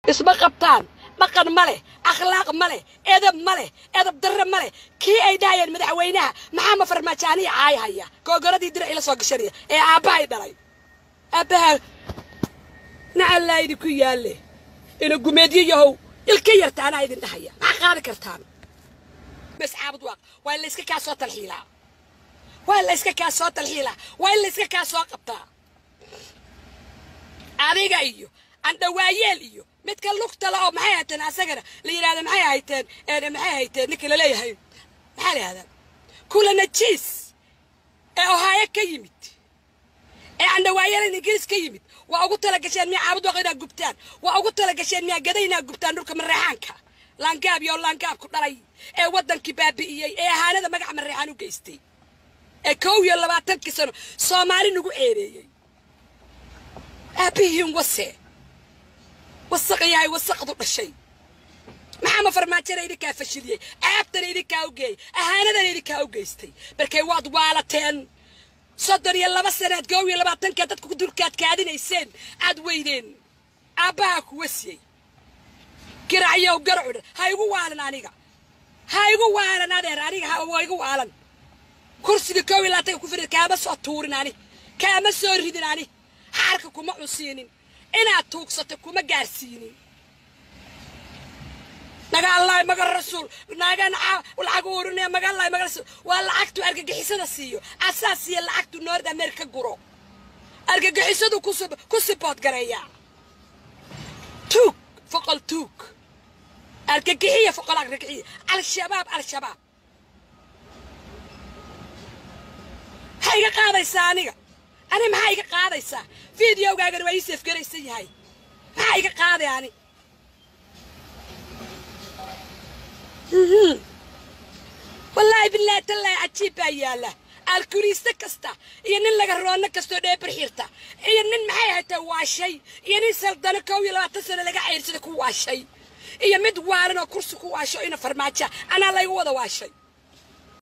isma qabtaan dhaqan ma leh akhlaaq ma leh edab ma leh edab darre ma leh kii ay dhahayeen madaxweynaha maxaama farmaajaaniya caay haya googoradii dirac ila soo gashanaya ee aabbahay dhalay aabbaha nacallaa idinku yaalle ina gumeedyo yahow ilka yartaanaa idin dhahaya maxaa qaadi kartaan mascaabud waaq waa in layska kaa soo talxiilaa waa in layska kaa soo talxiilaa waa in layska kaa soo qabtaa adiga iyo andhawaayeel iyo midka lugta la oo maxay hayteen asagana la yidhahda maxay hayteen maxay hayteen ninka laleeyahay maxaa la yihahdaa kula najiis ee ohaayo ka yimid ee andhawaayalan ingiriis ka yimid waa ugu tala gasheen miyaa caabud waaq inaad gubtaan waa ugu tala gasheen miyaa gaday inaad gubtaan dhulka mareexaanka laangaab iyo laangaab ku dhalay ee waddankii baabi'iyey ee ahaanada magaca mareexaan u geystay ee kow iyo labaatankii sano soomaali nagu ceereeyey aabbihiin wase wasaq yahay wasaqdu dhashay maxaama farmaajana idinkaa fashiliyey ceebtana idinkaa u geeyey ahaanadana idinkaa u geystay markay waad waalateen soddon iyo laba sanaad koow iyo labaatankaa dadku dulkaad kaadinayseen aad weydeen aabbahaa ku wasiyey giracyow garacu dhan ha igu waalan aniga ha igu waalan adeer aniga ha igu waalan kursiga koow iyo labaatanka ku fidhid kaama soo tuurin ani kaama soo ridin ani xaarka kuma cunsiinin inaad tuugsato kuma gaarsiinin naga allahi maga rasuul nagan lacag urinaya maga allahi maga rasuul waa lacagtu argagixisada siiyo asaa siiya lacagtu noord america guro argagixisadu ku sibood gareeya tuug foqol tuug argagixiya foqol argagixiya al-shabaab al-shabaab maxaa iga qaadaysaa aniga ani maxaa iga qaadaysaa fideogaagana waa ii seefgaraysan yahay maxaa iga qaaday ani wallaahi bilaahi tallaahi cajiib baa yaalla alkuliiste kasta iyo nin laga roonno kastoo dheebar xirta iyo nin maxay haytaa waashay iyo nin saldano kow iyo labaatan sano laga cayrsada ku waashay iyo mid waalan oo kursi ku waasho ina farmaaja anaa laygu wada waashay